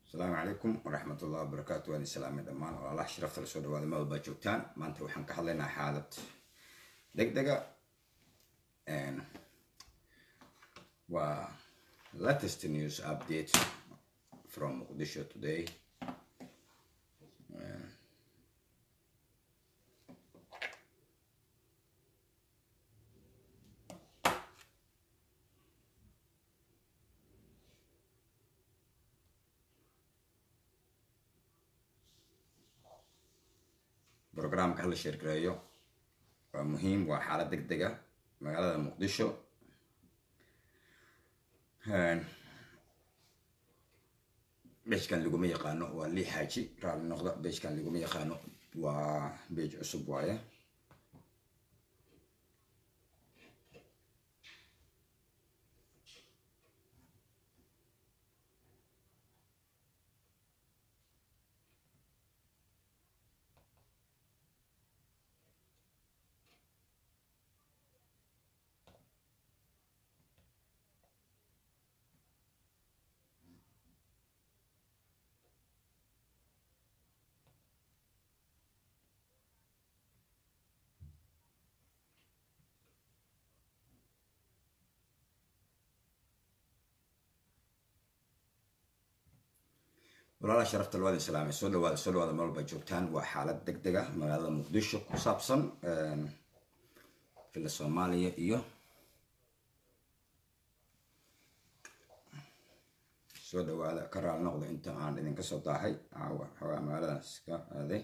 asalaamu calaykum waraxmat ullahi wabarakaatu waan islaamay dhammaan walaalaha sharafta lasoo dhawaada meel walbaa joogtaan maanta waxaan ka hadlaynaa xaalad deg dega waa latest news update from muqdisho today brograamka hala sheergareeyo waa muhiim waa xaalad deg dega magaalada muqdisho beejkan laguma yaqaano waa lii xaaji raali noqda beejkan laguma yaqaano waa beej cusub waaye walaalaha sharafta labaad islaamay soo dhawaada soo dhawaada meel walba joogtaan waa xaalad deg dega magaalada muqdisho ku saabsan fila soomaaliya iyo soo dhawaada ka raali noqda inta aan idinka soo daahay caawa xoogaa magaaladaas ka aaday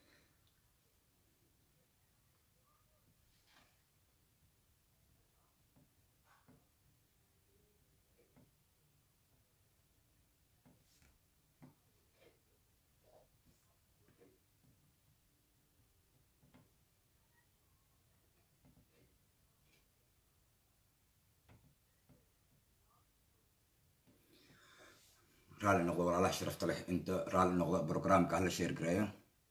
raalli noqda walaalaha sharafta leh inta raalli noqda brograamka hala sheergareeyo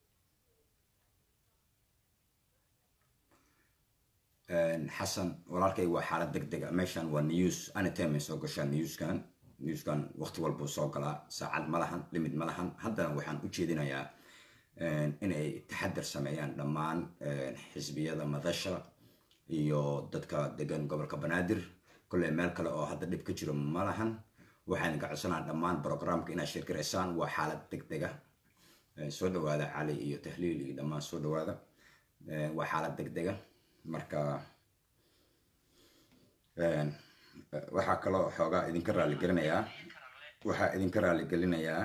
xasan walaalkay waa xaalad deg dega meeshan waa news anytime ay soo gashaan newskan newskan waqti walbuu soo galaa saacad ma lahan limid ma lahan haddana waxaan u jeedinayaa inay taxadar sameeyaan dhammaan xisbiyada madasha iyo dadka degan gobolka banaadir kolley meel kale oo hadda dhib ka jiro ma lahan waxaan ka codsanaa dhammaan brograamka inaad sheergaraysaan waa xaalad deg dega soo dhawaada cali iyo tahliil iyo dhammaan soo dhawaada waa xaalad deg dega marka waxaa kaloo xoogaa idinka raaligelinayaa waxaa idinka raaligelinayaa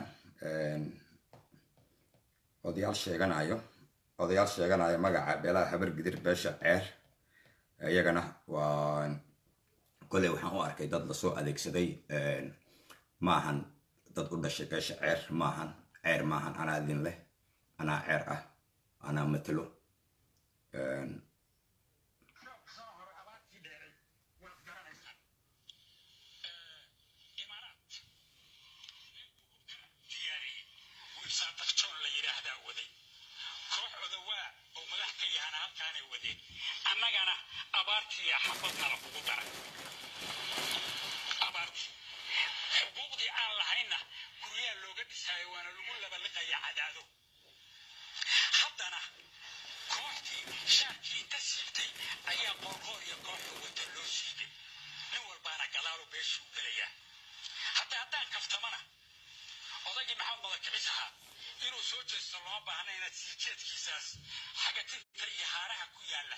odayaal sheeganayo odayaal sheeganayo magaca beelaha habar gidir beesha ceer iyagana waa kolley waxaan u arkay dad lasoo adeegsaday maahan dad u dhashay beesha ceer maahan ceer maahan anaa idin leh anaa ceer ah anaa matalo annagana abaartiiya xafadnala kugu daray abaartii xuquuqdii aan lahaynna guryaha looga dhisaayo waana lagu labaliqaya cadaado haddana kooxdii shaarkii inta siibtay ayaa qoorqoor iyo kooxda wata loo siiday nin walbaana gadaalo beeshuu gelayaa hadda haddaan kaftamana odaygii maxamed madakicis ahaa inuu soo jeesto loma baahna inaad sii jeedkiisaas xagatinta iyo haaraha ku yaalla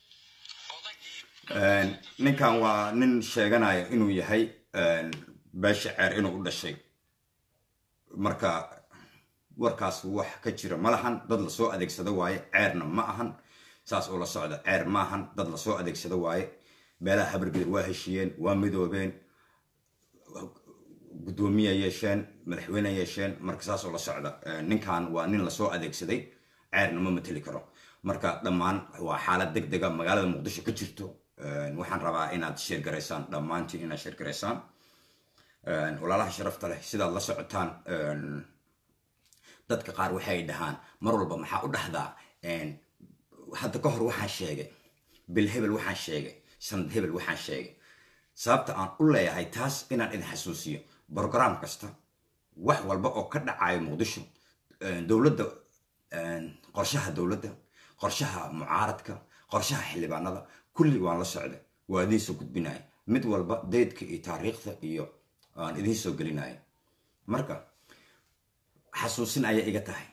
ninkan waa nin sheeganayo inuu yahay beesha ceer inuu u dhashay marka warkaas wax ka jira ma lahan dad lasoo adeegsado waaye ceerna ma ahan saas oo la socda ceer maahan dad lasoo adeegsado waaye beelaha habargidir waa heshiiyeen waa midoobeen guddoomiya yeesheen madaxweyne yeesheen marka saas oo la socda ninkan waa nin lasoo adeegsaday ceerna ma mateli karo marka dhammaan waa xaalad deg dega magaalada muqdisho ka jirto waxaan rabaa inaad sheergaraysaan dhammaantiin inaad sheergaraysaan walaalaha sharafta leh sidaad la socotaan dadka qaar waxay dhahaan mar walba maxaa u dhahdaa hadda ka hor waxaan sheegay bil hebel waxaan sheegay sanad hebel waxaan sheegay sababta aan u leeyahay taas inaan idin xasuusiyo brograam kasta wax walba oo ka dhacayo muqdisho dowladda qorshaha dowladda qorshaha mucaaradka qorshaha xildhibaanada kulli waan la socda waa idiin soo gudbinaya mid walba daydka iyo taariikhda iyo aan idiin soo gelinaya marka xasuusin ayay iga tahay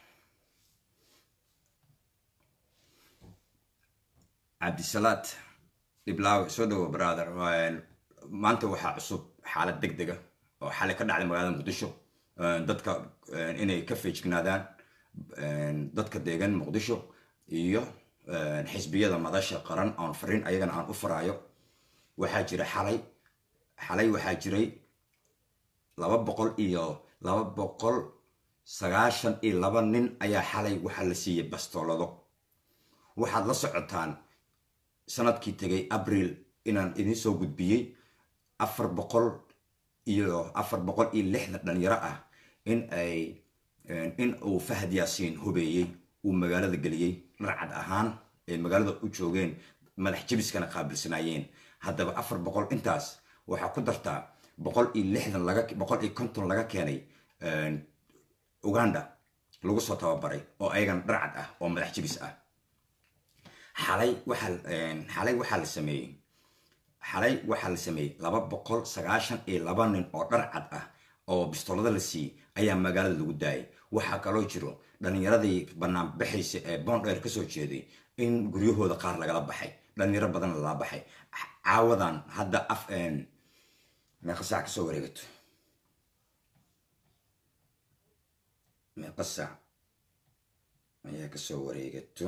cabdisalaad dhiblaawe soo dhawo brother maanta waxaa cusub xaalad deg dega oo xalay ka dhacday magaalada muqdisho dadka inay ka feejignaadaan dadka deegan muqdisho iyo xisbiyada madasha qaran oon fariin ayagana aan u faraayo waxaa jira xalay xalay waxaa jiray laba boqol iyo laba boqol sagaashan iyo laba nin ayaa xalay waxaa la siiyey bastoolado waxaad la socotaan sanadkii tegay abril inaan idiin soo gudbiyey afar boqol iyo afar boqol iyo lixdan dhalinyaro ah in ay in uu fahad yaasiin hubeeyey uu magaalada geliyey dharcad ahaan ay magaalada u joogeen madax jabiskana qaabilsanaayeen haddaba afar boqol intaas waxaa ku dartaa boqol iyo lixdan laga boqol iyo konton laga keenay uganda lagu soo tababaray oo ayagana dharcad ah oo madax jabis ah xalay waxaa xalay waxaa la sameeyey xalay waxaa la sameeyey laba boqol sagaashan iyo laba nin oo dharcad ah oo bistoolada la siiyey ayaa magaalada lagu daayay waxaa kaloo jiro dhalinyaradii bannaan baxaysa ee boondheer kasoo jeeday in guryahooda qaar lagala baxay dhalinyaro badan lala baxay caawadan hadda af meeqa saac kasoo wareegato meeqa saac ayaa kasoo wareegato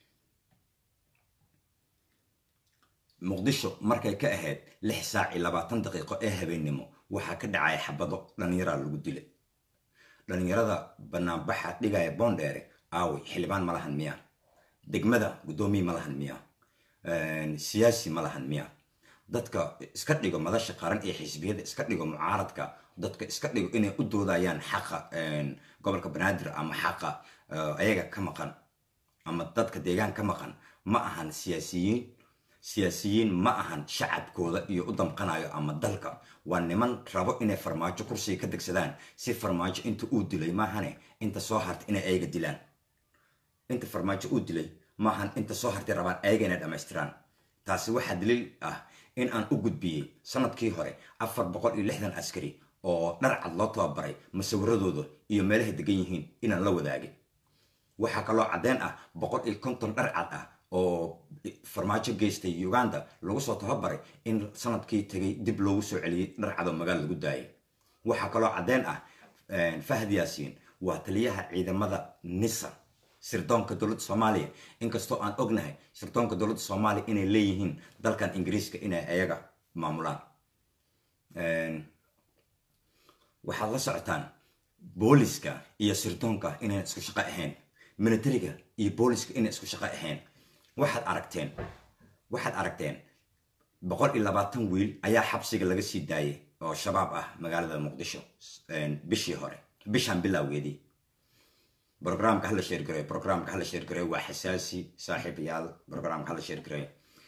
muqdisho markay ka ahayd lix saac iyo labaatan daqiiqo ee habeennimo waxaa ka dhacaya xabado dhallinyaraa lagu dilay dhallinyarada banaanbaxa dhigaya boondheere aaway xildhibaan ma lahan miya degmada guddoomiye ma lahan miya siyaasi ma lahan miya dadka iska dhigo madasha qaran ee xisbiyada iska dhigo mucaaradka dadka iska dhigo inay u doodayaan xaqa gobolka banaadir ama xaqa ayaga ka maqan ama dadka deegaan ka maqan ma ahan siyaasiyiin siyaasiyiin ma ahan shacabkooda iyo u damqanayo ama dalka waa niman rabo inay farmaajo kursiga ka degsadaan si farmaajo inta uu dilay maahane inta soo hartay inay ayaga dilaan inta farmaajo uu dilay maahan inta soo hartay rabaan ayaga inay dhammaystiraan taasi waxaa daliil ah in aan u gudbiyey sanadkii hore afar boqol iyo lixdan askari oo dharcad loo tababaray masawiradooda iyo meelahay degan yihiin inaan la wadaagin waxaa kaloo caddeen ah boqol iyo konton dharcad ah oo farmaajo geystay uganda lagu soo tababaray in sanadkii tegay dib loogu soo celiyey dharcadoo magaala lagu daayay waxaa kaloo caddeen ah fahad yaasiin waa taliyaha ciidamada nisa sirdoonka dowladda soomaaliya inkastoo aan ognahay sirdoonka dowladda soomaaliya inay leeyihiin dalkan ingiriiska inay ayaga maamulaan waxaad la socotaan booliska iyo sirdoonka inayn isku shaqo ahayn militariga iyo booliska inay isku shaqo ahayn waxaad aragteen waxaad aragteen boqol iyo labaatan wiil ayaa xabsiga laga sii daayay oo shabaab ah magaalada muqdisho bishii hore bishan bilowgeedii brograamka hala sheergareeyo brograamka hala sheergareeyo waa xasaasi saaxiibayaal brograamka hala sheergareeyo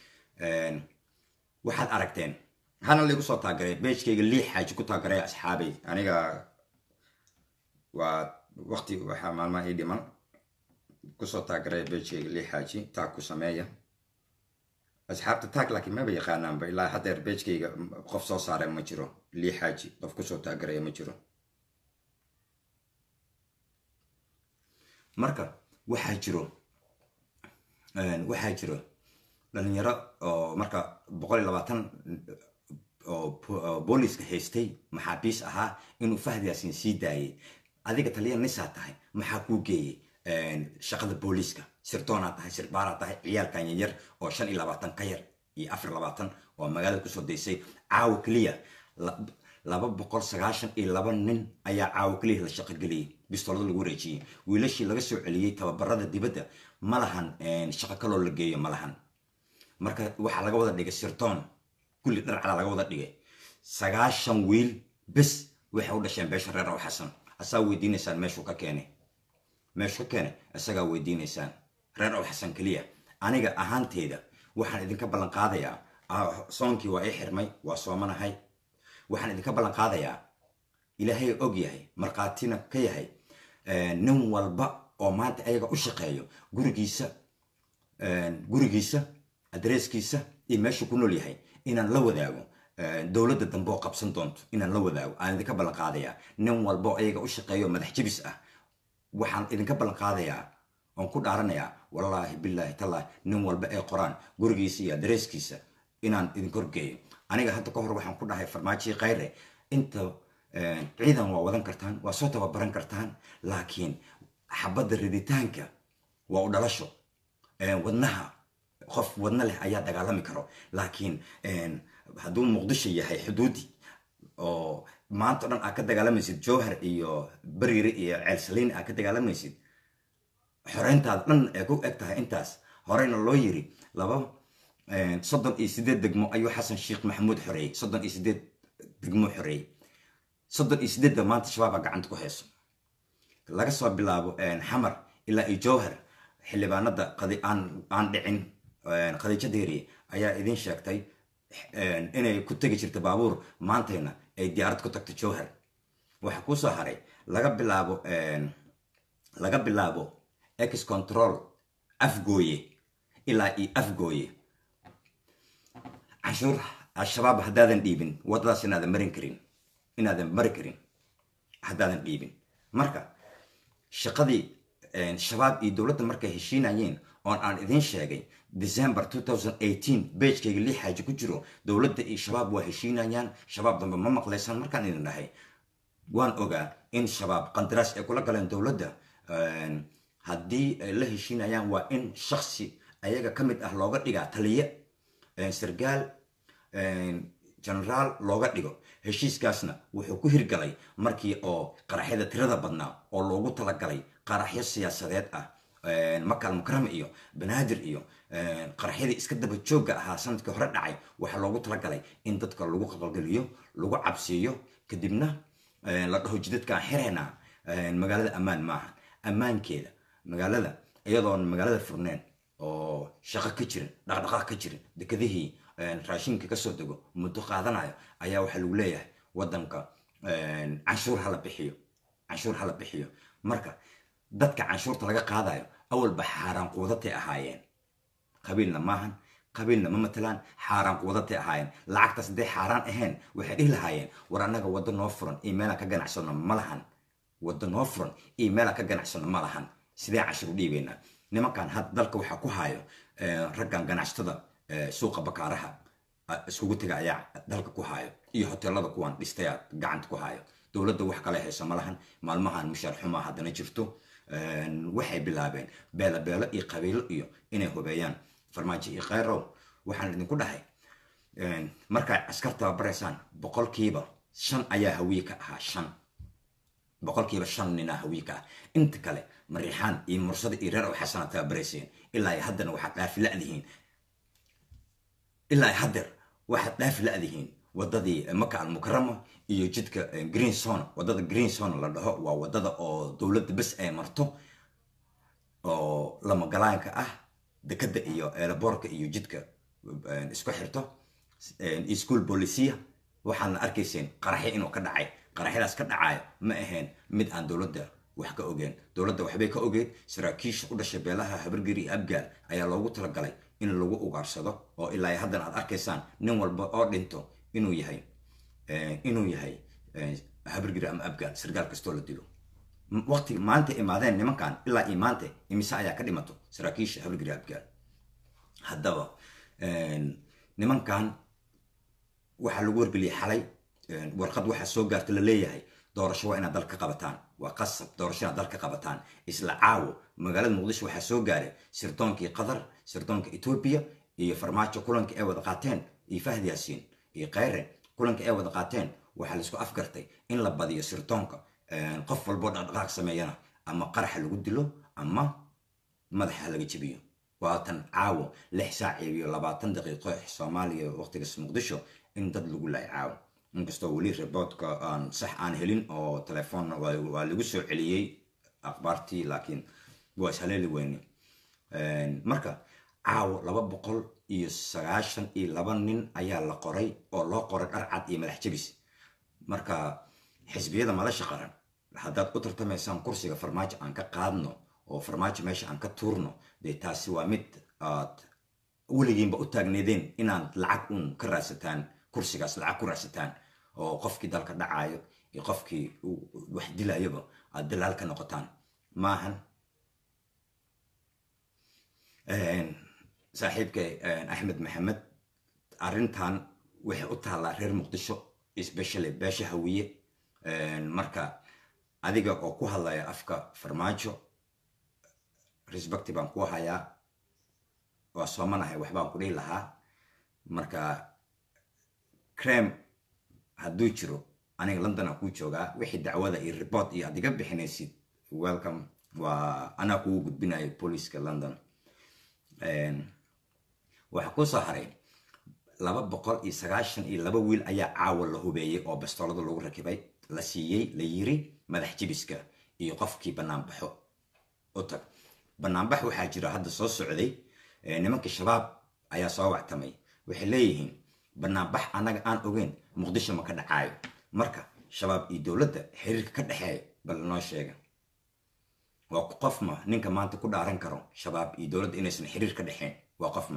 waxaad aragteen hana laygu soo taageray beejkayga lii xaaji ku taageray asxaabay aniga waa waqti waxaa maalmaha ii dhiman kusoo taageray beejkayga lii xaaji taag ku sameeya asxaabta taag laakiin maba yaqaanaanba ilaa haddeer beejkayga qof soo saare ma jiro lii xaaji qof kusoo taageeraya ma jiro marka waxaa jiro waxaa jiro dhalinyaro oo marka boqol iyo labaatan oo booliska haystay maxaabiis ahaa inuu fahd yaasiin sii daayay adiga taliya nisaa tahay maxaa kuu geeyey shaqada booliska sirdoonaa tahay sirbaaraa tahay ciyaalkan yanyar oo shan iyo labaatan ka yar iyo afar labaatan oo magaalada kusoo daysay caawa keliya laba boqol sagaashan iyo laba nin ayaa caawa keliya la shaqo geliyey bistoolada lagu wareejiyey wiilashii laga soo celiyey tababarada dibadda ma lahan shaqo kaloo la geeyo ma lahan marka waxaa laga wada dhigay sirdoon kulli dharcada laga wada dhigay sagaashan wiil bes waxay u dhasheen beesha reer ow xasan asaa weydiinaysaan meeshuu ka keenay meeshuu ka keenay isagaa weydiinaysaan reer ow xasan keliya aniga ahaanteyda waxaan idinka ballan qaadayaa soonkii waa ii xirmay waa soomanahay waxaan idinka ballan qaadayaa ilaahay og yahay markhaatina ka yahay nin walba oo maanta ayaga u shaqeeyo gurigiisa gurigiisa adresskiisa iyo meeshuu ku nool yahay inaan la wadaago dowladda dambe oo qabsan doonto inaan la wadaago aan idinka ballan qaadayaa nin walba oo ayaga u shaqeeyo madax jebis ah waxaan idinka ballan qaadayaa oon ku dhaaranayaa wallaahi bilaahi tallaahi nin walba ee qoraan gurigiisa iyo adresskiisa inaan idinka horgeeyo aniga hadda ka hor waxaan ku dhahay farmaajii khayre inta ciidan waa wadan kartaan waa soo tababaran kartaan laakiin xabadda riditaanka waa u dhalasho wadnaha qof wadna leh ayaa dagaalami karo laakiin hadduu muqdisho yahay xuduudi oo maanta o dhan aad ka dagaalamaysid jowhar iyo bariire iyo ceelsaliin aad ka dagaalamaysid xoreyntaada dhan ee ku eg tahay intaas horeyna loo yiri laba soddon iyo sideed degmo ayuu xasan sheekh maxamuud xoreeyey soddon iyo sideed degmo xoreeyey soddon iyo sideedda maanta shabaabaa gacanta ku hayso laga soo bilaabo xamar ilaa iyo jowhar xildhibaanada aan dhicin khadiijo deeriye ayaa idin sheegtay inay ku tegi jirta baabuur maantayna ay diyaarad ku tagto jowhar waxaa kusoo haray laga bilaabo laga bilaabo ex control afgooye ilaa iyo afgooye canshuur al-shabaab haddaadan dhiibin waddadaas inaadan marin karin inaadan mari karin haddaadan dhiibin marka shaqadii shabaab iyo dowladda markay heshiinayeen oon aan idiin sheegay december bagekayga lix xaaji ku jiro dowladda iyo shabaab waa heshiinayaan shabaab dambe ma maqlaysaan markaan idin dhahay waan ogaa in shabaab qandaraas ay kula galeen dowladda haddii ay la heshiinayaan waa in shaksi ayaga ka mid ah looga dhigaa taliye sargaal generaal looga dhigo heshiiskaasna wuxuu ku hirgalay markii oo qaraxyada tirada badnaa oo loogu talagalay qaraxyo siyaasadeed ah makal mukarama iyo banaadir iyo qaraxyadii iska daba joogga ahaa sanadkii hore dhacay waxaa loogu talagalay in dadka lagu qalqalgeliyo lagu cabsiiyo kadibna la dhaho jidadkaan xireenaa magaalada ammaan maaha ammaankeeda magaalada iyadoon magaalada furneen oo shaqo ka jirin dhaqdhaqaaq ka jirin dekedihii raashinka kasoo dego muddo qaadanayo ayaa waxaa lagu leeyahay wadanka canshuur hala bixiyo canshuur hala bixiyo marka dadka canshuurta laga qaadayo awalba xaaraan quudatay ahaayeen qabiilna maahan qabiilna ma matalaan xaaraan quudatay ahaayeen lacagtaas hadday xaaraan ahayn waxay dhihi lahaayeen war annaga waddo noo furan iyo meelaan ka ganacsano ma lahan waddo noo furan iyo meelaan ka ganacsano ma lahan sidee canshuur u dhiibaynaa nimankan hadda dalka waxaa ku hayo raggan ganacsatada suuqa bakaaraha iskugu tega ayaa dalka ku hayo iyo hoteelada kuwan dhistaya gacanta ku hayo dowladda wax kale hayso ma lahan maalmahan mushaar xumaa haddana jirto waxay bilaabeen beelo beelo iyo qabiilo iyo inay hubeeyaan farmaajo iyo khayrow waxaan idinku dhahay markaad askar tababaraysaan boqolkiiba shan ayaa hawiye ka ahaa shan boqolkiiba shan ninaa hawiye ka ah inta kale mariixaan iyo mursada iyo reer oo xasana tababarayseen ilaa haddana waxaad dhaafi la'dihiin ilaa haddeer waxaad dhaafi la'dihiin wadadii maka almukarama iyo jidka green zone wadada green zone la dhaho waa wadada oo dowladda bes ay marto oo lamagalaanka ah dekada iyo eelaboorka iyo jidka isku xirto iyo school bolisia waxaadna arkayseen qaraxyo inuu ka dhacay qaraxyadaas ka dhacayo ma ahayn mid aan dowladda wax ka ogeen dowladda waxbay ka ogeed saraakiisha u dhashay beelaha habargeri iyo abgaal ayaa loogu talagalay in lagu ugaarsado oo ilaa haddana aad arkaysaan nin walba oo dhinto inuu yahay inuu yahay habargeri ama abgaal sargaal kastoo la dilo waqti maanta imaadeen nimankan ilaa iyo maanta imise ayaa ka dhimato saraakiisha habargeri abgaal haddaba nimankan waxaa lagu wargeliyay xalay warqad waxaa soo gaarta la leeyahay doorasho waa inaad dalka qabataan waa qasab doorasho inaad dalka qabataan isla caawo magaalada muqdisho waxaa soo gaaray sirdoonkii qatar sirdoonka etoobiya iyo farmaajo kulankii ay wada qaateen iyo fahd yaasiin iyo khayre kulankii ay wada qaateen waxaa laisku afgartay in la badiyo sirdoonka qof walboo dhaqdhaqaaq sameeyana ama qaraxa lagu dilo ama madaxa laga jebiyo waatan caawo lix saac iyo labaatan daqiiqo soomaaliya waqtigaas muqdisho in dad lagu laay caawo inkastoo weli reportka aan sax aan helin oo telefoonna waa lagu soo celiyey akhbaartii laakiin waa ishaleeli weyne marka caawo laba boqol iyo sagaashan iyo laba nin ayaa la qoray oo loo qoray dhar cad iyo madax jebis marka xisbiyada madasha qaran haddaad u tartamaysaan kursiga farmaajo aan ka qaadno oo farmaajo meesha aan ka tuurno dee taasi waa mid aad weligiinba u taagneedeen inaad lacag uun ka raadsataan kursigaas lacag ku raadsataan oo qofkii dalka dhacaayo iyo qofkii wax dilayaba aad dalaal ka noqotaan maahan saaxiibkay axmed maxamed arrintan waxay u taallaa reer muqdisho especially beesha hawiye marka adiga oo ku hadlaya afka farmaajo respecti baan ku hayaa waa soomanahay waxbaan ku dhihi lahaa marka crem hadduu jiro aniga london aan kuu joogaa wixii dacwada iyo report iyo aad iga bixinaysid welcome waa anaa kugu gudbinayo booliiska london waxaa kusoo haray laba boqol iyo sagaashan iyo laba wiil ayaa caawa la hubeeyey oo bastoolada lagu rakibay la siiyey la yiri madax jibiska iyo qofkii banaanbaxo u tag banaanbax waxaa jira hadda soo socday nimankii shabaab ayaa soo wactamay waxay leeyihiin banaanbax annaga aan ogeyn muqdisho ma ka dhacaayo marka shabaab iyo dowladda xiriirka ka dhexeeya bal noo sheega waa qofma ninka maanta ku dhaaran karo shabaab iyo dowladda inaysan xiriir ka dhexeyn waa qofma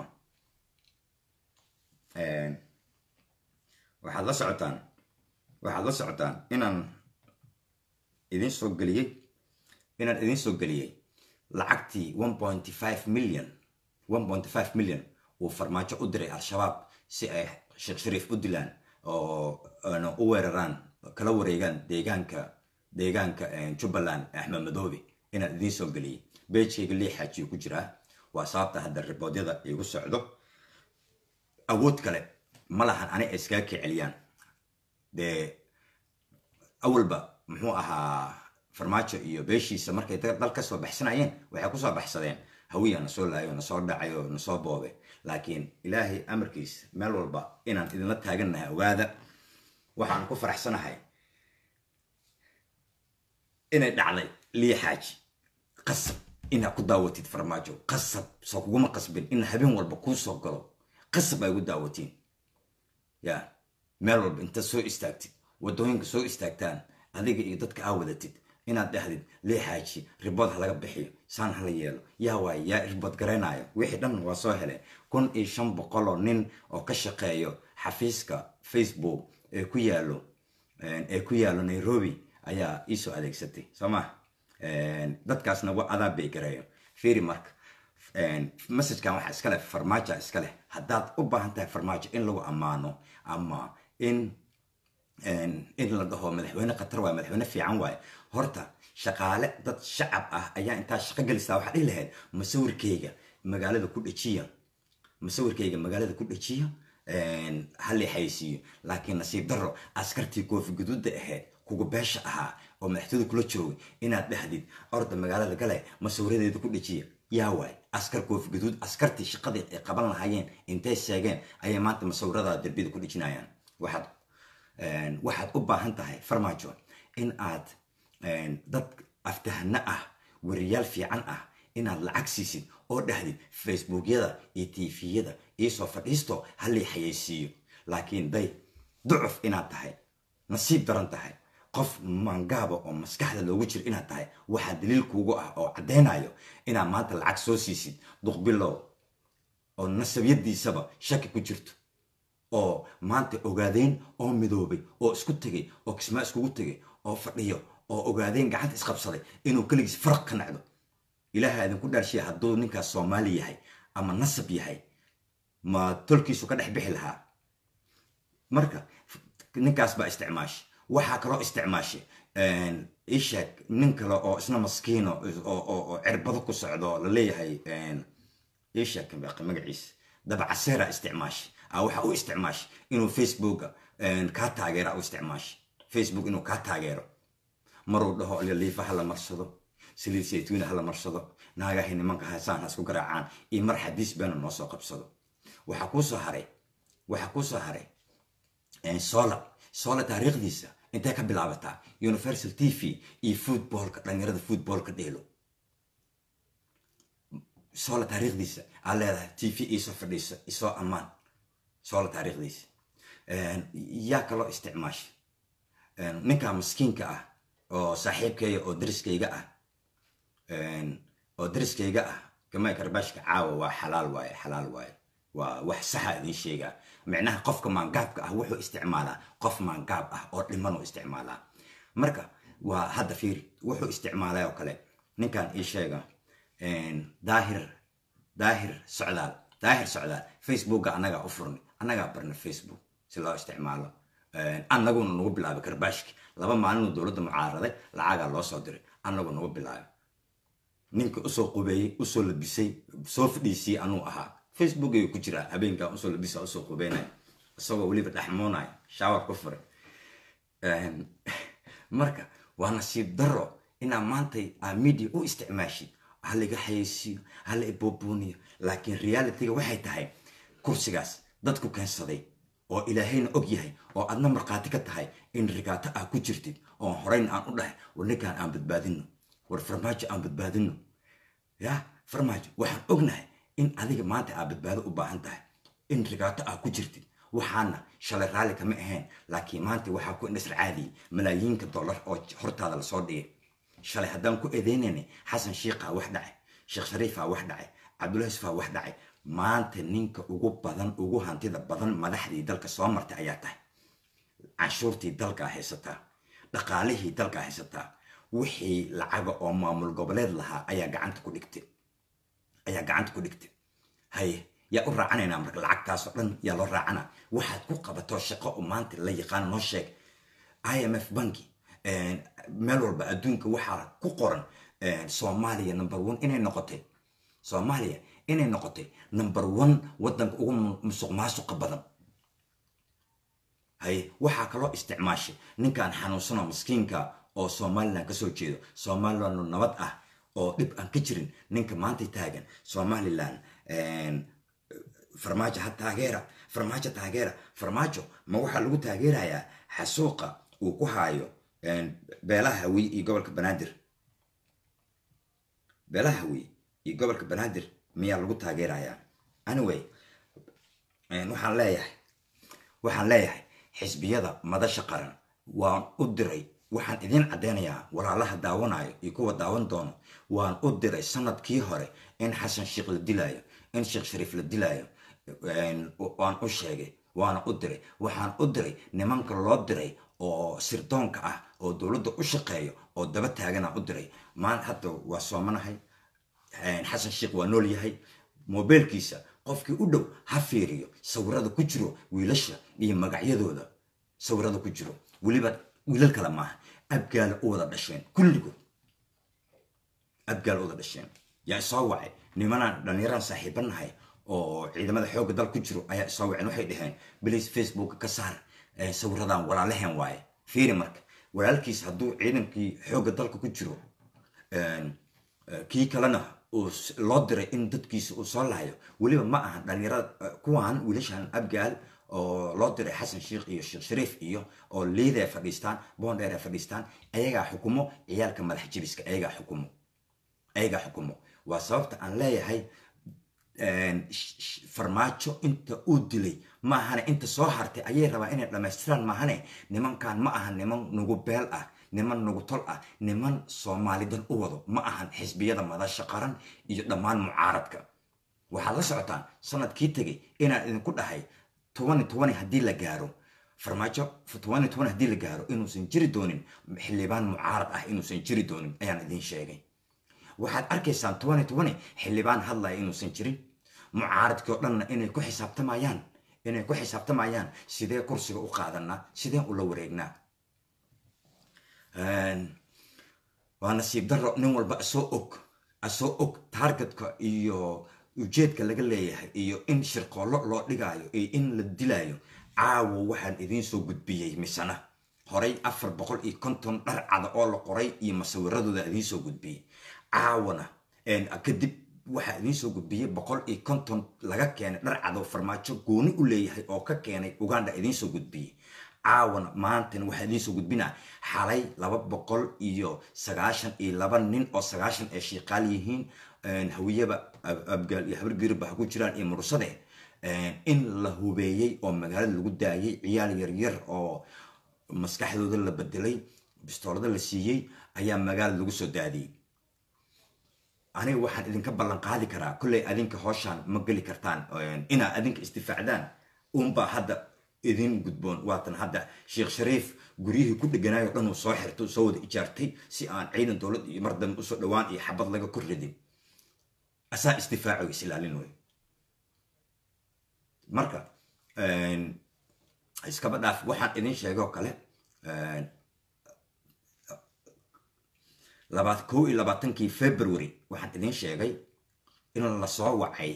waxaad la socotaan waxaad la socotaan inaan idin soo geliyey inaan idin soo geliyey lacagtii one point five million one point five million uu farmaajo u diray al-shabaab si ay sheekh shariif u dilaan oo u weeraraan kala wareegaan deegaanka deegaanka jubbaland axmed madoobe inaan idiin soo geliyey beejkayga lii xaajiyo ku jiraa waa sababta hadda riboodyada igu socdo awood kale ma lahan ani ay iskaga kiceliyaan dee awalba muxuu ahaa farmaajo iyo beeshiisa markay dal ka soo baxsanayeen waxay kusoo baxsadeen hawiya na soo laayo na soo dhacayo na soo boobe laakiin ilaahay amarkiis meel walba inaan idinla taagannahay ogaada waxaan ku faraxsanahay inay dhacday lii xaaji qasab inaad ku daawatid farmaajo qasab soo kuguma qasbin in habeen walba kuu soo galo qasab ay ugu daawatiin ya meel walba intaad soo istaagtid waddooyinka soo istaagtaan adiga iyo dadka aa wadatid inaad dhahdid lee xaaji ribood ha laga bixiyo saan hala yeelo yaa waay yaa ribood garaynayo wixii dhan waa soo hele kun iyo shan boqoloo nin oo ka shaqeeyo xafiiska facebook ee ku yaalo ee ku yaalo nairobi ayaa iisoo adeegsatay soo ma dadkaasna wa adaa bay gareeyo fiiri marka messagekan waxaa iska leh farmaaja iska leh haddaad u baahan tahay farmaajo in lagu ammaano ama in in la dhaho madaxweyne khatar waaye madaxweyne fiican waaye horta shaqaale dad shacab ah ayaa intaa shaqo gelisaa waxaa dhihi lahayd masawirkayga magaalada ku dhejiya masawirkayga magaalada ku dhejiya halii xaysiiyo laakiin nasiib darro askartii koofi guduudda ahayd kuga beesha ahaa oo madaxtooyada kula joogay inaad dhahdid orda magaalada gale masawiradeeda ku dhejiya yaa waay askar koofi guduud askartii shaqadii ay qaban lahaayeen intay sheegeen ayay maanta masawirada derbida ku dhejinayaan waxaad waxaad u baahan tahay farmaajo in aad dad aftahano ah weriyaal fiican ah inaad lacag siisid oo dhahdid facebookyada iyo tviyada iisoo fadhiisto halii xayeysiiyo laakiin day ducuf inaad tahay nasiib daran tahay qof mangaaba oo maskaxda loogu jiro inaad tahay waxaa daliil kuugu ah oo caddaynayo inaad maanta lacag soo siisid duqbilow oo nasabyadiisaba shaki ku jirto oo maanta ogaadeyn oo midoobay oo isku tegay oo kismaa iskugu tegay oo fadhiyo oo ogaadeyn gacanta isqabsaday inuu keligiis faraq ka nacdo ilaaha idinku dhaarshiya hadduu ninkaas soomaali yahay ama nasab yahay ma tolkiisu ka dhex bixi lahaa marka ninkaas baa isticmaashay waxaa kaloo isticmaashay isheeg nin kale oo isna maskiino oo cirbado ku socdo la leeyahay isheeg magaciisa dabacaseera isticmaashay waxa u isticmaashay inuu facebooka kaa taageera u isticmaashay facebook inuu kaa taageero maruu dhaho liifa hala marsado saliid saytuuna hala marsado naagahay nimanka hasaan ha isku garaacaan iyo mar xadiis beena noo soo qabsado waxaa kuusoo haray waxaa kuusoo haray sola sola taariikhdiisa intay ka bilaabataa universal t v iyo footballka dhalinyarada footballka dheelo sola taariikhdiisa aad leedahay t v iisoo fadhiiso isoo ammaan sola taariikhdiisa yaa kaloo isticmaasha ninkaa maskiinka ah oo saaxiibkayga oo dariskayga ah oo dariskayga ah gamay karbaashka caawa waa xalaal waaye xalaal waaye waa wax saxa idin sheegaa micnaha qofka maangaabka ah wuxuu isticmaalaa qof maangaab ah oo dhimanuu isticmaalaa marka waa hadda fiiri wuxuu isticmaalay oo kale ninkan ii sheega daahir daahir socdaal daahir socdaal facebooka annagaa u furnay annagaa barna facebook si loo isticmaalo annaguna nagu bilaabay karbaashki laba maalinuu dowladda mucaaraday lacagaa loo soo diray annagu nagu bilaabay ninka usoo qubeeyey usoo labisay soo fadhiisiyey anuu ahaa facebook ayuu ku jiraa habeenkaa usoo labisa usoo qubeynaya isagoo weliba dhexmoonaya shaawar ku furay marka waa nasiib daro inaa maantay aa media u isticmaashid halaga xayeysiiyo hala iboobuniyo laakiin realityga waxay tahay kursigaas dadku keensaday oo ilaahayna og yahay oo adna markhaati ka tahay in rigaato ah ku jirtid oo horeyn aan u dhahay war ninkaan aan badbaadino war farmaajo aan badbaadino ya farmaajo waxaan ognahay in adiga maanta aad badbaado u baahan tahay in rigaato ah ku jirtid waxaana shalay raalli kama ahayn laakiin maanta waxaa ku indhasar caadiyey malaayiinka dollar oo hortaada lasoo dhigay shalay haddaan ku eedeynayna xasan shiikhaa wax dhacay sheekh shariifaa wax dhacay cabdullahi yusufaa wax dhacay maanta ninka ugu badan ugu hantida badan madaxdii dalka soo martay ayaa tahay canshuurtii dalkaa haysataa dhaqaalihii dalkaa haysataa wixii lacaga oo maamul goboleed lahaa ayaa gacanta ku dhigtay ayaa gacanta ku dhigtay haye yaa u raacanaynaa marka lacagtaasoo dhan yaa loo raacana waxaad ku qabato shaqo oo maanta la yaqaan noo sheeg i m f banki meel walba adduunka waxaa ku qoran soomaaliya number one inay noqotay soomaaliya inay noqotay number one waddanka ugu musuq maasuqa badan haye waxaa kaloo isticmaashay ninkan xanuunsanoo maskiinka oo somalilan kasoo jeedo somalilan nabad ah oo dhib aan ka jirin ninka maanta taagan somalilan farmaajo ha taageera farmaajo taageera farmaajo ma waxaa lagu taageerayaa xasuuqa uu ku haayo beelaha hawiye iyo gobolka banaadir beelaha hawiye iyo gobolka banaadir miyaa lagu taageerayaa anyway waxaan leeyahay waxaan leeyahay xisbiyada madasha qaran waan u diray waxaan idiin caddeynayaa walaalaha daawanayo iyo kuwa daawan doono waan u diray sanadkii hore in xasan sheekh la dilaayo in sheekh shariif la dilaayo waan u sheegay waana u diray waxaan u diray nimanka loo diray oo sirdoonka ah oo dowladda u shaqeeyo oo daba taaganaa u diray maan hadda waa soomanahay xasan sheekh waa nool yahay mobeelkiisa qofkii u dhow ha fiiriyo sawirada ku jiro wiilasha iyo magacyadooda sawirada ku jiro weliba wiilal kale maaha abgaala u wada dhasheen kulligood abgaala u wada dhasheen yaa isoo wacay nimanaan dhallinyaraan saaxiiba nahay oo ciidamada xoogga dal ku jiro ayaa isoo waceen waxay dhaheen bilis facebook ka saar sawiradan walaalaheen waaye fiiri marka walaalkiis hadduu ciidankii xoogga dalka ku jiro kii kalena loo diray in dadkiisa uu soo laayo weliba ma ahan dhallinyarada kuwaan wiilashan abgaal oo loo diray xasan sheekh iyo sheekh shariif iyo oo liida ay fadhiistaan boondheer ay fadhiistaan ayagaa xukumo ciyaalka madax jibiska ayagaa xukumo ayagaa xukumo waa sababta aan leeyahay farmaajo inta uu dilay maahane inta soo hartay ayay rabaa inay dhammaystiraan maahane nimankan ma ahan niman nugu beel ah niman nugu tol ah niman soomaalidan u wado ma ahan xisbiyada madasha qaran iyo dhammaan mucaaradka waxaad la socotaan sanadkii tegay inaan idinku dhahay tobani tobani haddii la gaaro farmaajo tobani tobani haddii la gaaro inuusan jiri doonin xildhibaan mucaarad ah inuusan jiri doonin ayaan idin sheegay waxaad arkaysaan tobani tobani xildhibaan hadlaya inuusan jirin mucaaradkii oo dhanna inay ku xisaabtamayaan inay ku xisaabtamayaan sidee kursiga u qaadanaa sideen ula wareegnaa waa nasiib daro nin walba asoo og asoo og taargetka iyo ujeedka laga leeyahay iyo in shirqoollo loo dhigaayo iyo in la dilaayo caawo waxaan idiin soo gudbiyey misana horay afar boqol iyo konton dhar cada oo la qoray iyo masawiradooda idiin soo gudbiyey caawana kadib waxaa idiin soo gudbiyey boqol iyo konton laga keenay dhar cado farmaajo gooni u leeyahay oo ka keenay uganda idiin soo gudbiyey caawana maantana waxaa idiin soo gudbinaa xalay laba boqol iyo sagaashan iyo laba nin oo sagaashan ay shiiqaal yihiin hawiyaba abgaal iyo habargiriba ha ku jiraan iyo mursade in la hubeeyey oo magaalada lagu daayay ciyaal yaryar oo maskaxdooda la bedelay bistoolada la siiyey ayaa magaalada lagu soo daadiyey aniga waxaan idinka ballan qaadi karaa kolley adinka hooshaan ma geli kartaan inaa adinka isdifaacdaan unbaa hadda idin gudboon waatan hadda sheekh shariif guryihii ku dheganayo dhan uu soo xirtay soo wada ijaartay si aan ciidan dowlad iyo mar dambe usoo dhowaan iyo xabad laga kor ridin asaa isdifaaco is ilaalin wey marka iskaba dhaaf waxaan idin sheegoo kale labaad kow iyo labaatankii february waxaan idin sheegay in lasoo wacay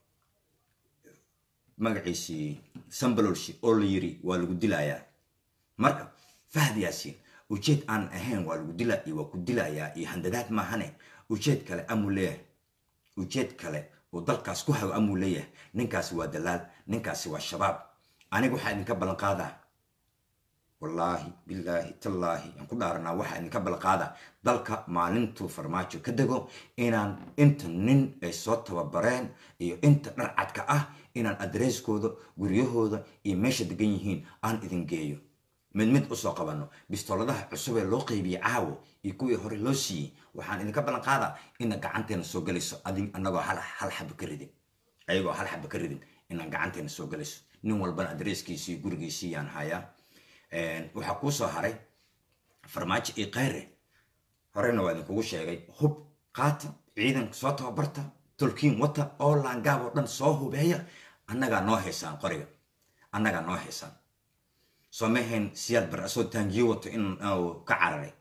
magaciisii sambalolshi oo la yiri waa lagu dilayaa marka fahd yaasiin ujeed aan ahayn waa lagu dila iyo waa ku dilayaa iyo handadaad maahane ujeed kale amuu leeyahay ujeed kale oo dalkaas ku hago amuu leeyahay ninkaasi waa dalaal ninkaasi waa shabaab aniga waxaa idinka ballan qaadaa wallaahi bilaahi tallaahi aan ku dhaaranaa waxaa idinka ballan qaadaa dalka maalintuu farmaajo ka dego inaan inta nin ay soo tababareen iyo inta dharcadka ah inaan adreeskooda guryahooda iyo meesha degan yihiin aan idin geeyo mid mid usoo qabanno bistooladaha cusub ee loo qeybiyey caawo iyo kuwii hore loo siiyey waxaan idinka ballan qaadaa ina gacanteena soo gelayso adin anagoo hal hal xaba ka ridin ayagoo hal xaba ka ridin inaan gacanteena soo gelayso nin walbana adreeskiisii gurigiisii yaan hayaa waxaa kuu soo haray farmaajo iyo khayre horena waa idinkugu sheegay hub qaata ciidanka soo tababarta tolkiin wata oo laangaab oo dhan soo hubeeya annagaa noo haysaan qoriga annagaa noo haysaan soo mahayn siyaad bar asoo taangiyo wato in ka cararay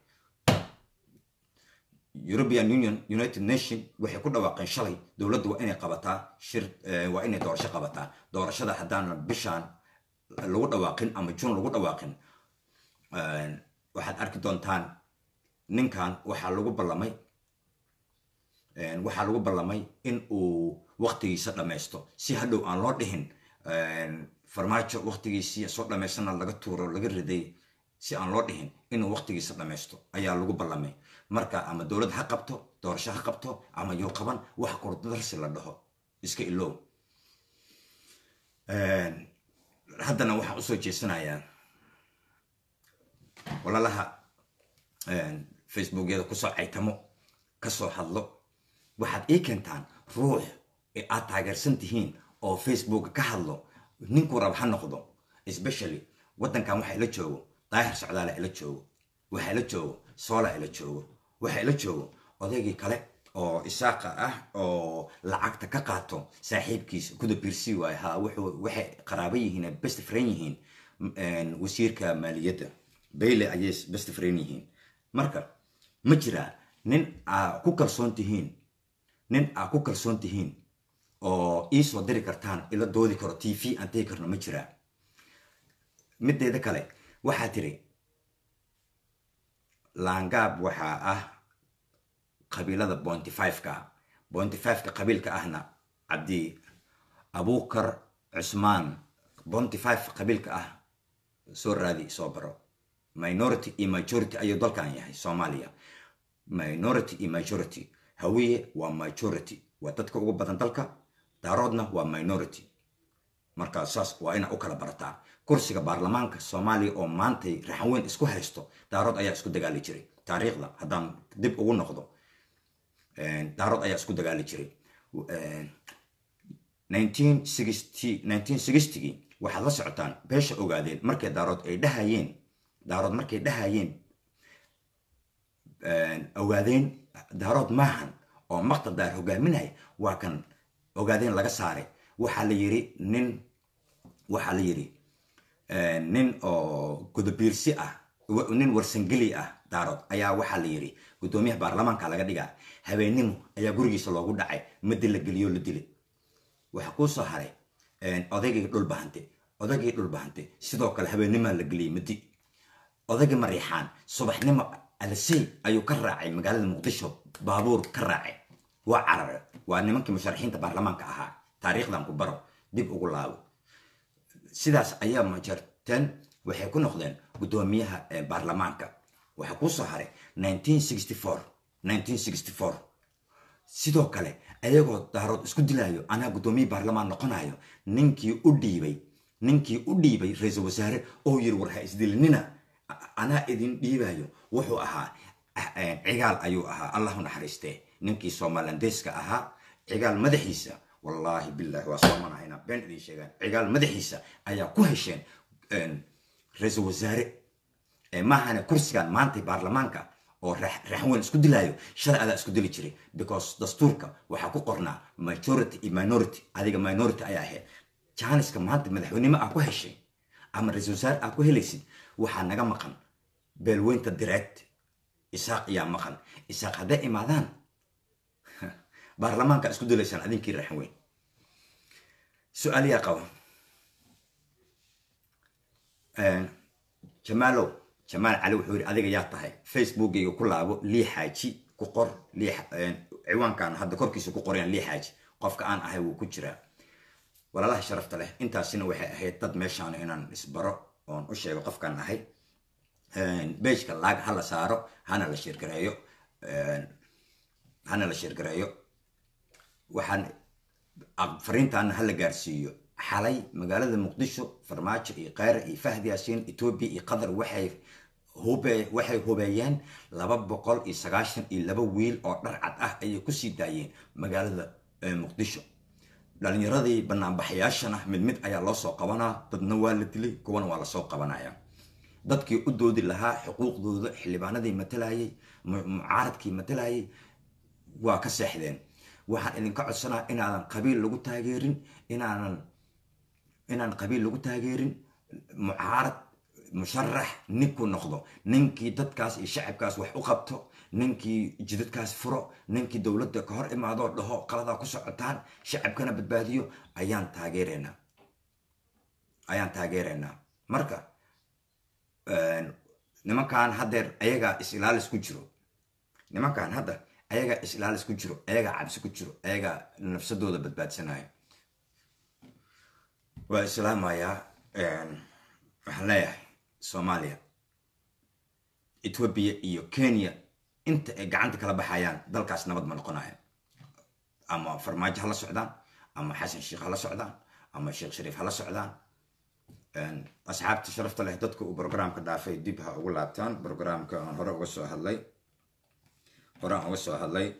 european union united nation waxay ku dhawaaqeen shalay dowladdu waa inay qabataa shir waa inay doorasho qabataa doorashada haddaana bishaan lagu dhawaaqin ama jun lagu dhawaaqin waxaad arki doontaan ninkan waxaa lagu ballamay waxaa lagu ballamay in uu waktigiisa dhammaysto si hadhow aan loo dhihin farmaajo waktigiisii soo dhammaystana laga tuuro laga riday si aan loo dhihin inuu waktigiisa dhammaysto ayaa lagu ballamay marka ama dowlad ha qabto doorasho ha qabto ama yuu qaban wax kurdarsi la dhaho iska ilow haddana waxaan usoo jeesanayaa walaalaha facebookyada kusoo caytamo kasoo hadlo waxaad ii keentaan ruux ee aad taageersan tihiin oo facebooka ka hadlo ninkuu rab ha noqdo especially waddankan waxaa ila joogo daahir socdaala ila joogo waxaa ila joogo soola ila joogo waxaa ila joogo odaygii kale oo isaaqa ah oo lacagta ka qaato saaxiibkiisa kuda biirsi waay ha wuxuu waxay qaraabo yihiin best friend yihiin wasiirka maaliyadda bayle ayay best friend yihiin marka ma jiraa nin aa ku kalsoon tihiin nin aa ku kalsoon tihiin oo ii soo diri kartaan ila doodi karo t v aan tegi karno ma jiraa mideeda kale waxaa tiri laangaab waxaa ah qabiilada bointy fiveka ah bointy fiveka qabiilka ahna cabdi abukar cusmaan bointy five qabiilka ah soo raadi soo baro minority iyo majority ayuu dalkan yahay soomaaliya minority iyo majority hawiye waa majority waa dadka ugu badan dalka daaroodna waa minority marka saas waa ina u kala barataa kursiga baarlamaanka soomaaliya oo maantay raxan weyn isku haysto daarood ayaa isku dagaali jiray taariikhda haddaan dib ugu noqdo daarood ayaa isku dagaali jiray gii waxaad la socotaan beesha ogaadeen markay daarood ay dhahayeen daarood markay dhahayeen ogaadeen daarood maahan oo maqtadaar hogaaminaya waa kan ogaadeen laga saaray waxaa la yiri nin waxaa la yiri nin oo gudabiirsi ah nin warsangeli ah daarood ayaa waxaa la yiri guddoomiyaha baarlamaanka laga dhigaa habeennimo ayaa gurigiisa loogu dhacay madi la geliyo la dilay waxaa kuu soo haray odaygii dhulbahante odaygii dhulbahante sidoo kale habeenimaa la geliyey madi odaygii mariixaan subaxnimo alasey ayuu ka raacay magaalada muqdisho baabuur ka raacay waa carare waa nimankii musharaxiinta baarlamaanka ahaa taariikhdan ku baro dib ugu laabo sidaas ayaa majarteen waxay ku noqdeen guddoomiyaha baarlamaanka waxaa kuu soo haray sidoo kale ayagoo daarood isku dilaayo anaa guddoomiye baarlamaan noqonayo ninkii u dhiibay ninkii u dhiibay ra-iisul wasaare oo yiri war ha isdilinina anaa idin dhiibayo wuxuu ahaa cigaal ayuu ahaa allahu naxariistee ninkii somalilandeeska ahaa cigaal madaxiisa wallaahi billahi waa soomanahayna been idin sheegaan cigaal madaxiisa ayaa ku hesheen ra-iisul wasaare maahane kursigan maanta baarlamaanka oo raxweyn isku dilaayo shalay adaa isku dili jiray because dastuurka waxaa ku qornaa majority iyo minority adiga minority ayaa ahayd jaaniska maanta madaxweynimo aa ku heshay ama ra-iisul wasaare aa ku helaysid waxaa naga maqan beelweynta direct isaaq ayaa maqan isaaq hadday imaadaan baarlamaanka isku dilaysaan adinkii raxweyn su-aal yaa qaba jamaalow jamaal cali wuxuu yidhi adiga yaa tahay facebookgayga ku laabo lii xaaji ku qor ciwaankan hadda korkiisa ku qorayaan lii xaaji qofka aan ahay wuu ku jiraa walaalaha sharafta leh intaasina waxay ahayd dad meeshaan inaan isbaro oon u sheego qofkaan ahay beejka laag ha la saaro hana la shirgareeyo hana la shirgareeyo waxaan fariintaana ha la gaarsiiyo xalay magaalada muqdisho farmaajo iyo kayra iyo fahdi yaasiin etoobiya iyo qatar waxay hube waxay hubeeyeen laba boqol iyo sagaashan iyo laba wiil oo dhar cad ah ayay kusii daayeen magaalada muqdisho dhalinyaradii banaanbaxayaashana mid mid ayaa loo soo qabanaa dadna waa la dilay kuwana waa lasoo qabanaya dadkii u doodi lahaa xuquuqdooda xildhibaanadii matalayay mucaaradkii matalayay waa ka seexdeen waxaan idinka codsanaa inaadan qabiil lagu taageerin inaanan inaan qabiil lagu taageerin mucaarad musharax ninkuu noqdo ninkii dadkaas iyo shacabkaas wax u qabto ninkii jidadkaas furo ninkii dowladda ka hor imaadoo dhaho qaladaa ku socotaan shacabkana badbaadiyo ayaan taageeraynaa ayaan taageeraynaa marka nimankan haddeer ayagaa is-ilaalis ku jiro nimankan hadda ayagaa is-ilaalis ku jiro ayagaa cabsi ku jiro ayagaa nafsadooda badbaadsanaya waa islaamayaa waxaan leeyahay soomaaliya etoobiya iyo kenya inta ay gacanta kala baxayaan dalkaas nabad ma noqonaya ama farmaajo hala socdaan ama xasan sheekh hala socdaan ama sheekh shariif hala socdaan asxaabta sharafta leh dadka uu brograamka dhaafay dib ha ugu laabtaan brograamka aan hore uga soo hadlay hore aan uga soo hadlay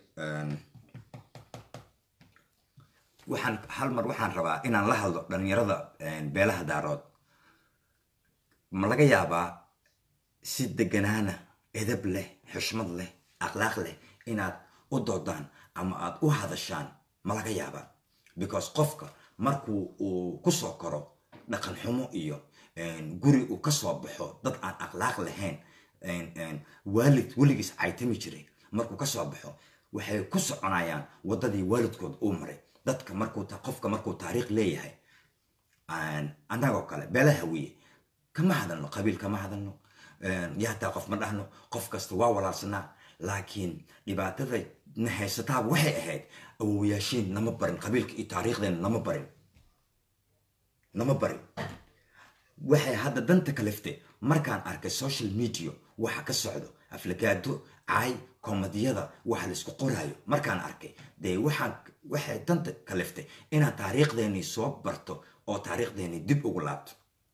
waxaan hal mar waxaan rabaa inaan la hadlo dhalinyarada beelaha daarood ma laga yaabaa si deganaana edab leh xushmad leh akhlaaq leh inaad u doodaan ama aad u hadashaan ma laga yaabaa because qofka markuu uu kusoo koro dhaqan xumo iyo guri uu kasoo baxo dad aan akhlaaq lahayn waalid weligiis caytami jiray markuu kasoo baxo waxay ku soconayaan waddadii waalidkood uu maray dadka markuu qofka markuu taariikh leeyahay annagoo kale beelaha wiye kama hadalno qabiil kama hadalno yaataa qof ma dhahno qof kasta waa walaalsanaa laakiin dhibaatada na haysataaba waxay ahayd awowayaashiin nama barin qabiilka iyo taariikhdeena nama barin nama barin waxay hadda danta kaliftay markaan arkay social media waxa ka socdo aflagaado caay komadiyada waxa laisku qoraayo markaan arkay dee waxaan waxay danta kaliftay inaan taariikhdeenii soo barto oo taariikhdeenii dib ugu laabto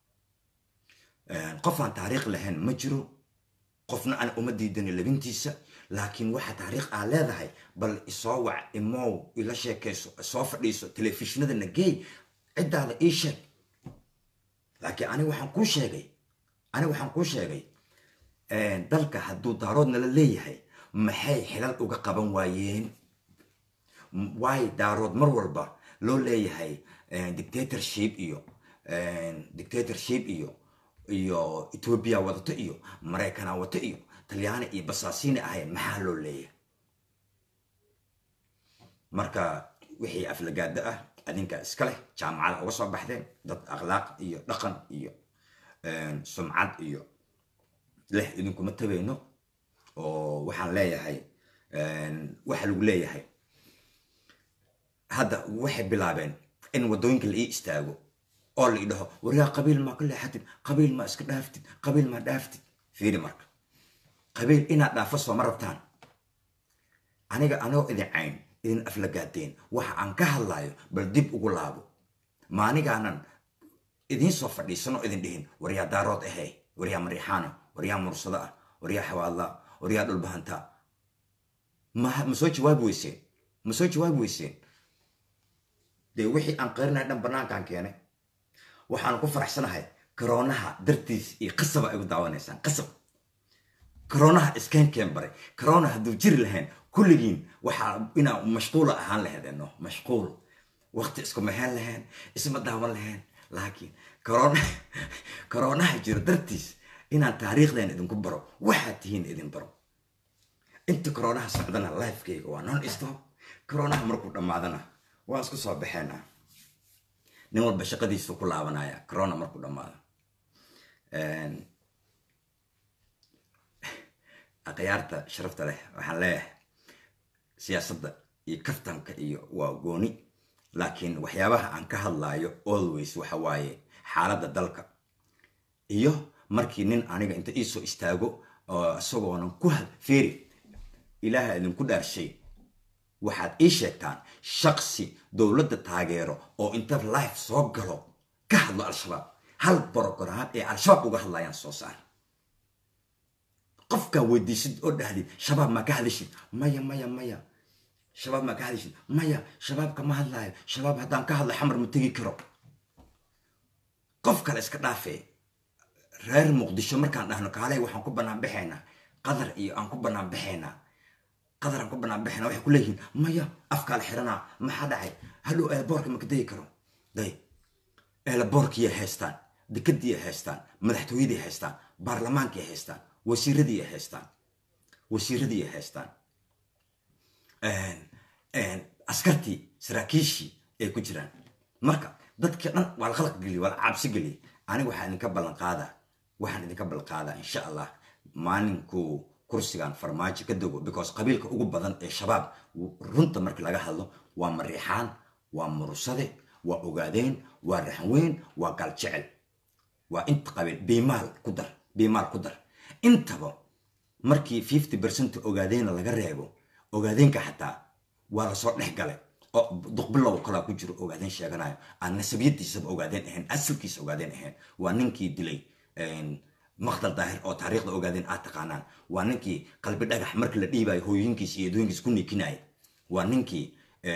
qofaan taariikh lahayn ma jiro qofna aan uma diidani labintiisa laakiin waxa taariikh aa leedahay bal isoo wac imow ila sheekayso soo fadhiiso telefishinada nageey ciddaada ii sheeg laakiin aniga waxaan kuu sheegay aniga waxaan kuu sheegay dalka hadduu daaroodna la leeyahay maxay xilal uga qaban waayeen waay daarood mar walba loo leeyahay dictatorship iyo dictatorship iyo iyo etoobiya wadato iyo maraykana wato iyo talyaani iyo basaasiini ahayn maxaa loo leeyahay marka wixii aflagaada ah adinka iska leh jaamacada uga soo baxdeen dad akhlaaq iyo dhaqan iyo sumcad iyo leh idinkuma tabayno oo waxaan leeyahay waxa lagu leeyahay hadda waxay bilaabeen in waddooyinka la ii istaago oo la idhaho waryaa qabiil maa ka leexatid qabiil maa iska dhaaftid qabiil maa dhaaftid fiiri marka qabiil inaad dhaafo sooma rabtaan aniga anoo idin cayn idin aflagaadeen waxa aan ka hadlayo bal dib ugu laabo maanigaanan idiin soo fadhiisanoo idin dhihin waryaa daarood ahey waryaa mariixaano waryaa mursado ah waryaa xawaadla waryaa dhulbahanta ma ma soo jawaabi weyseen ma soo jawaabi weyseen dee wixii aan qarinay dhan banaankaan keenay waxaan ku faraxsanahay karoonaha dartiis iyo qasaba ay gu daawanaysaan qasab karoonaha iskeenkeen baray karoona hadduu jiri lahayn kulligiin waxaa inaa mashquula ahaan laheedeno mashquul waqti isku maheen lahayn isma daawan lahayn laakiin karoona karoonaha jiro dartiis inaan taariikhdan idinku baro waxaad tihiin idin baro inta karoonaha socdana lifekeyga waa non stop karoonaha markuu dhammaadana waan isku soo baxeena nin walba shaqadiisu ku laabanaya corona markuu dhammaado akhyaarta sharafta leh waxaan leeyahay siyaasadda iyo kaftanka iyo waa gooni laakiin waxyaabaha aan ka hadlayo always waxa waaye xaaladda dalka iyo markii nin aniga inta iisoo istaago oo isagoonan ku feeri ilaaha idinku dhaarshay waxaad ii sheegtaan shaksi dowladda taageero oo inta life soo galo ka hadlo al-shabaab hal brogram ee al-shabaab uga hadlayaan soo saar qofkaa weydiisid oo dhahdid shabaab maa ka hadashid maya maya maya shabaab maa ka hadashid maya shabaab kama hadlaayo shabaab haddaan ka hadla xamar ma tegi karo qof kale iska dhaafee reer muqdisho markaan dhahno kaaley waxaan ku bannaan baxaynaa qadar iyo aan ku bannaan baxaynaa qadaraan ku bannaan baxaynaa waxay ku leeyihiin maya afkaal xiranaa maxaa dhacay hadhow eelaboorka ma ka degi karo day eelaboorkiiyay haystaan dekadiiyay haystaan madaxtooyadii haystaan baarlamaankii haystaan wasiiradii haystaan wasiiradii haystaan askartii saraakiishii ay ku jiraan marka dadkii dhan waa la khalaq geliy waa la cabsi geliyay aniga waxaan idinka ballan qaadaa waxaan idinka ballan qaadaa insha allah maalinkuu kursigan farmaajo ka dogo because qabiilka ugu badan ee shabaab runta markii laga hadlo waa mariixaan waa mursade waa ogaadeen waa raxweyn waa galjecel waa inta qabiil biimaal ku dar biimaal ku dar intaba markii fifty percent ogaadeena laga reebo ogaadeenka xataa waa lasoo dhex galay oo duqbilow kalaa ku jiro ogaadeen sheeganayo aan nasabiyadiisaba ogaadeen ahayn asalkiisa ogaadeen ahayn waa ninkii dilay maqdal daahir oo taariikhda ogaadeen aad taqaanaan waa ninkii qalbi dhagax markii la dhiibayo hooyooyinkiis iyo edooyinkiis ku nikinaya waa ninkii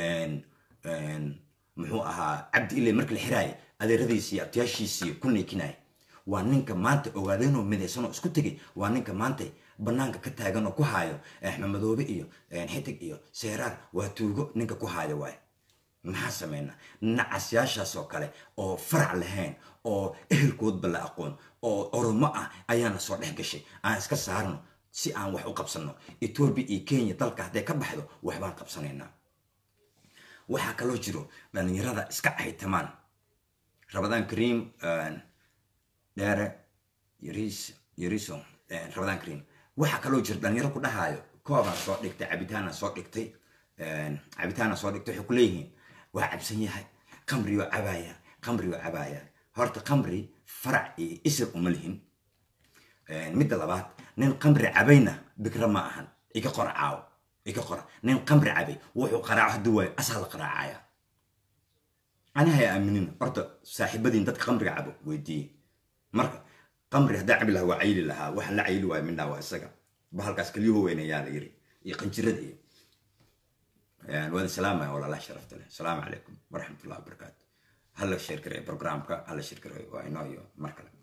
muxuu ahaa cabdi ile markii la xiraayay adeeradiisi iyo abtiyaashiisii ku nikinaya waa ninka maanta ogaadeenoo midaysanoo isku tegay waa ninka maanta banaanka ka taagan oo ku haayo axmed madoobe iyo xitig iyo seeraar waa tuugo ninka ku haayo waay maxaa sameynaa nacasyaashaas oo kale oo farac lahayn oo ehelkoodba la aqoon oo oromo ah ayaana soo dhex gashay aan iska saarno si aan wax u qabsanno etoobiya iyo kenya dalka hadday ka baxdo waxbaan qabsanaynaa waxaa kaloo jiro dhalinyarada iska caytamaan rabadaan kariim dheere yaris yariso rabadaan kariim waxaa kaloo jira dhalinyaro ku dhahaayo koobaan soo dhigtay cabitaana soo dhigtay cabitaana soo dhigtay waxay ku leeyihiin waa cabsan yahay qamriyoo cabaaya qamriyoo cabaaya horta qamri farac iyo isir uma lihin midda labaad nin qamri cabayna bikra ma ahan iga qora caawo iga qora nin qamri cabay wuxuu qaraaco hadduu waayo asaa la qaraacaya ani haya aaminin horta saaxiibadiin dadka qamriga cabo weydiiye marka qamri haddaa cabi lahaa waa cayili lahaa waxaan la cayili waaya mindhaa waa isaga bahalkaas kelyuhu weynayaa la yiri iyo qanjirada iyo waada salaamaya walaalaha sharafta leh asalaamu calaykum waraxmatullahi wabarakaatu hala sheer gareeyo programka hala sheer gareeyo waa inoo iyo mar kale